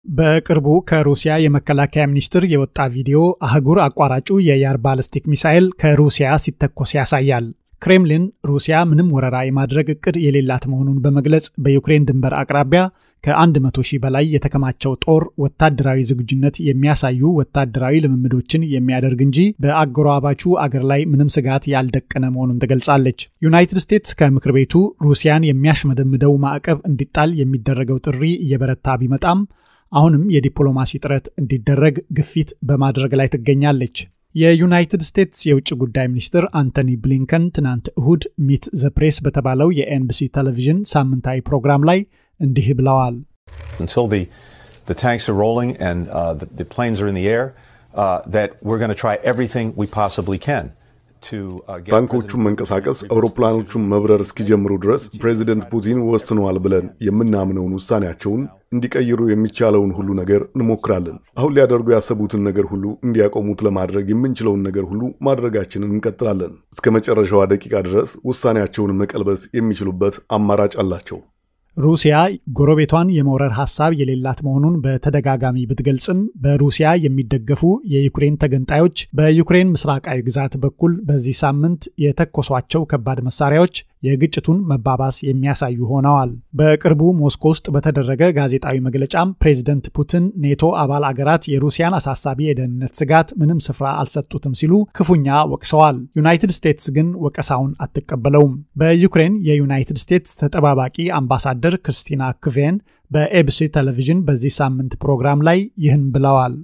በቅርቡ ከሩሲያ የመከላከያ ሚኒስቴር የወጣ ቪዲዮ አህጉር አቋራጩ የያር ባለስቲክ ሚሳኤል ከሩሲያ ሲተኮስ ያሳያል። ክሬምሊን ሩሲያ ምንም ወረራ የማድረግ እቅድ የሌላት መሆኑን በመግለጽ በዩክሬን ድንበር አቅራቢያ ከ100 ሺህ በላይ የተከማቸው ጦር ወታደራዊ ዝግጁነት የሚያሳዩ ወታደራዊ ልምምዶችን የሚያደርግ እንጂ በአጎራባቹ አገር ላይ ምንም ስጋት ያልደቀነ መሆኑን ትገልጻለች። ዩናይትድ ስቴትስ ከምክር ቤቱ ሩሲያን የሚያሽመደምደው ማዕቀብ እንዲጣል የሚደረገው ጥሪ እየበረታ ቢመጣም አሁንም የዲፕሎማሲ ጥረት እንዲደረግ ግፊት በማድረግ ላይ ትገኛለች። የዩናይትድ ስቴትስ የውጭ ጉዳይ ሚኒስትር አንቶኒ ብሊንከን ትናንት እሁድ ሚት ዘ ፕሬስ በተባለው የኤንቢሲ ቴሌቪዥን ሳምንታዊ ፕሮግራም ላይ እንዲህ ብለዋል። until the, the tanks are rolling and uh, the, the planes are in the air, uh, that we're going to try everything we possibly can. ታንኮቹን መንቀሳቀስ አውሮፕላኖቹን መብረር እስኪጀምሩ ድረስ ፕሬዚደንት ፑቲን ወስነዋል ብለን የምናምነውን ውሳኔያቸውን እንዲቀይሩ የሚቻለውን ሁሉ ነገር እንሞክራለን። አሁን ሊያደርጉ ያሰቡትን ነገር ሁሉ እንዲያቆሙት ለማድረግ የምንችለውን ነገር ሁሉ ማድረጋችንን እንቀጥላለን። እስከ መጨረሻዋ ደቂቃ ድረስ ውሳኔያቸውን መቀልበስ የሚችሉበት አማራጭ አላቸው። ሩሲያ ጎረቤቷን የመውረር ሀሳብ የሌላት መሆኑን በተደጋጋሚ ብትገልጽም በሩሲያ የሚደገፉ የዩክሬን ተገንጣዮች በዩክሬን ምስራቃዊ ግዛት በኩል በዚህ ሳምንት የተኮሷቸው ከባድ መሳሪያዎች የግጭቱን መባባስ የሚያሳዩ ሆነዋል። በቅርቡ ሞስኮ ውስጥ በተደረገ ጋዜጣዊ መግለጫም ፕሬዚደንት ፑቲን ኔቶ አባል አገራት የሩሲያን አሳሳቢ የደህንነት ስጋት ምንም ስፍራ አልሰጡትም ሲሉ ክፉኛ ወቅሰዋል። ዩናይትድ ስቴትስ ግን ወቀሳውን አትቀበለውም። በዩክሬን የዩናይትድ ስቴትስ ተጠባባቂ አምባሳደር ክርስቲና ክቬን በኤቢሲ ቴሌቪዥን በዚህ ሳምንት ፕሮግራም ላይ ይህን ብለዋል።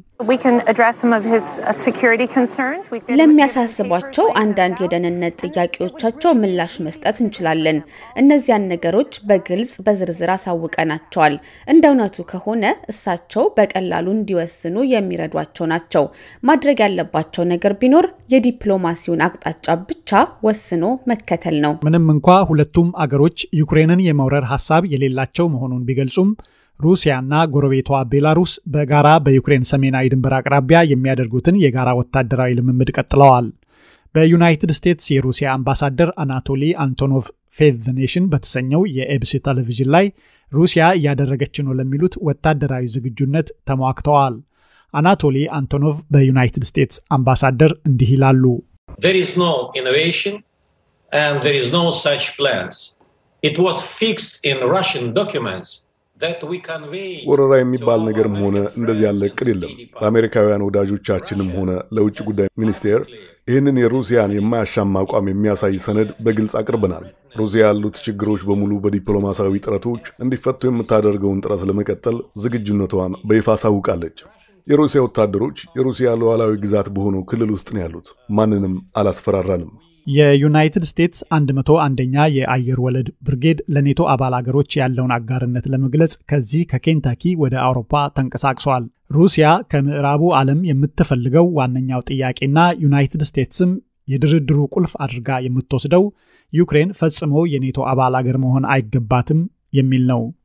ለሚያሳስቧቸው አንዳንድ የደህንነት ጥያቄዎቻቸው ምላሽ መስጠት እንችላለን። እነዚያን ነገሮች በግልጽ በዝርዝር አሳውቀናቸዋል። እንደ እውነቱ ከሆነ እሳቸው በቀላሉ እንዲወስኑ የሚረዷቸው ናቸው። ማድረግ ያለባቸው ነገር ቢኖር የዲፕሎማሲውን አቅጣጫ ብቻ ወስኖ መከተል ነው። ምንም እንኳ ሁለቱም አገሮች ዩክሬንን የመውረር ሀሳብ የሌላቸው መሆኑን ቢገልጹም ሩሲያና ጎረቤቷ ቤላሩስ በጋራ በዩክሬን ሰሜናዊ ድንበር አቅራቢያ የሚያደርጉትን የጋራ ወታደራዊ ልምምድ ቀጥለዋል። በዩናይትድ ስቴትስ የሩሲያ አምባሳደር አናቶሊ አንቶኖቭ ፌዝ ዘ ኔሽን በተሰኘው የኤቢሲ ቴሌቪዥን ላይ ሩሲያ እያደረገች ነው ለሚሉት ወታደራዊ ዝግጁነት ተሟግተዋል። አናቶሊ አንቶኖቭ በዩናይትድ ስቴትስ አምባሳደር እንዲህ ይላሉ። There is no innovation and there is no such plans. It was fixed in Russian documents ወረራ የሚባል ነገርም ሆነ እንደዚህ ያለ እቅድ የለም። ለአሜሪካውያን ወዳጆቻችንም ሆነ ለውጭ ጉዳይ ሚኒስቴር ይህንን የሩሲያን የማያሻማ አቋም የሚያሳይ ሰነድ በግልጽ አቅርበናል። ሩሲያ ያሉት ችግሮች በሙሉ በዲፕሎማሲያዊ ጥረቶች እንዲፈቱ የምታደርገውን ጥረት ለመቀጠል ዝግጁነቷን በይፋ አሳውቃለች። የሩሲያ ወታደሮች የሩሲያ ሉዓላዊ ግዛት በሆነው ክልል ውስጥ ነው ያሉት። ማንንም አላስፈራራንም። የዩናይትድ ስቴትስ 101ኛ የአየር ወለድ ብርጌድ ለኔቶ አባል አገሮች ያለውን አጋርነት ለመግለጽ ከዚህ ከኬንታኪ ወደ አውሮፓ ተንቀሳቅሷል። ሩሲያ ከምዕራቡ ዓለም የምትፈልገው ዋነኛው ጥያቄና ዩናይትድ ስቴትስም የድርድሩ ቁልፍ አድርጋ የምትወስደው ዩክሬን ፈጽሞ የኔቶ አባል አገር መሆን አይገባትም የሚል ነው።